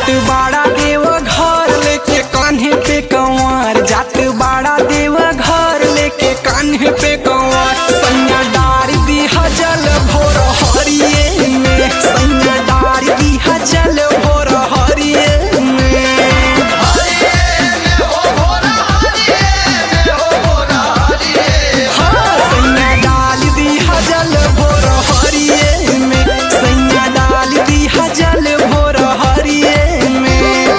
जात बाड़ा देव घर लेके कान्हे पे कंवर जात बाड़ा देव घर लेके कान्हे पे कंवर सैया डार दी हजल भोर हरिये में सैया डार दी हजल भोर हरिये में हाँ, सैया डाल दी हजल भोर हरिये में सैया डाल दी हजल भोर हरिये में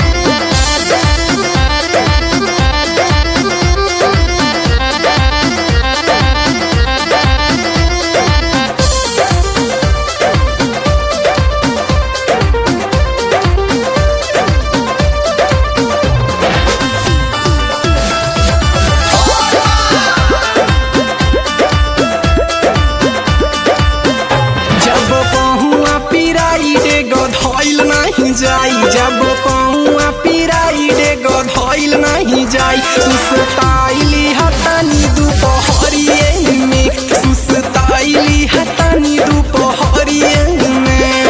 जब पहुआ पिराई रे गधइल नहीं जाई जब पहुआ पिराई रे गधइल नहीं जाई सुसताइली हतनी दुपहरिये में सुसताइली हतनी दुपहरिये में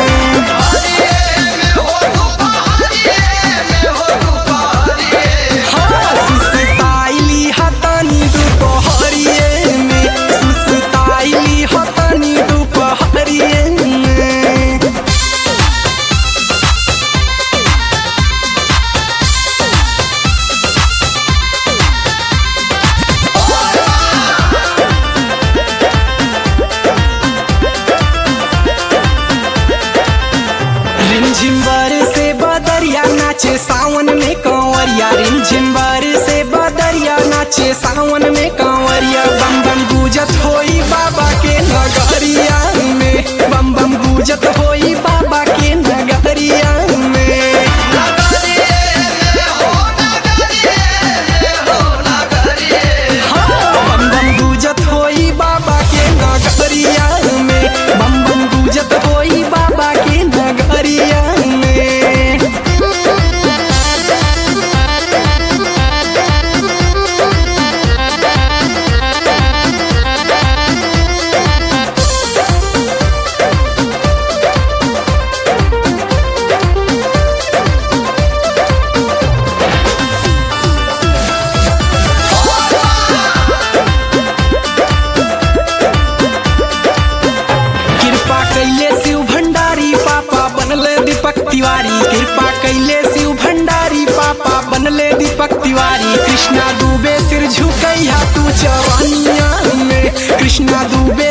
हाँ, सुसताइली हतनी दुपहरिये में सुसताइली हतनी दुपहरिये में रिमझिम से बदरिया नाचे सावन में कंवरिया रिमझिम से बदरिया नाचे सावन में कंवरिया बम बम गुजत होई बाबा के नगरिया में बम बम गुजत होई बाबा के नगरिया में हाँ, बम बम गुजत होई बाबा के नगरिया में बम बम गुजत होई बाबा के नगरिया में कृपा कैले शिव भंडारी पापा बनले दीपक तिवारी कृपा कैले शिव भंडारी पापा बनले दीपक तिवारी कृष्णा दुबे सिर झुकैया तू चवनिया में कृष्णा दुबे